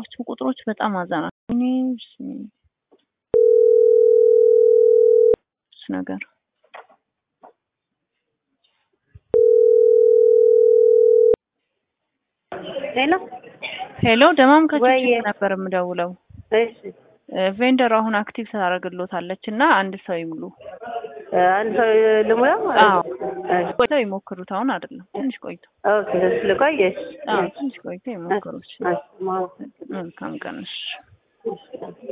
የምትጠሯቸው ቁጥሮች በጣም አዛና እኔ እሱ ነገር ሄሎ ሄሎ ደማም ከችግር ወይዬ። ነበር የምደውለው እሺ ቬንደር አሁን አክቲቭ ታደርግሎታለች እና አንድ ሰው ይሙሉ አንድ ሰው ልሙላው? አዎ እሺ ቆይተው ይሞክሩት አሁን አይደለም ትንሽ ቆይቶ ኦኬ እሺ ልቆይ እሺ አዎ ትንሽ ቆይተው ይሞክሩት እሺ ማለት መልካም ቀን እሺ እሺ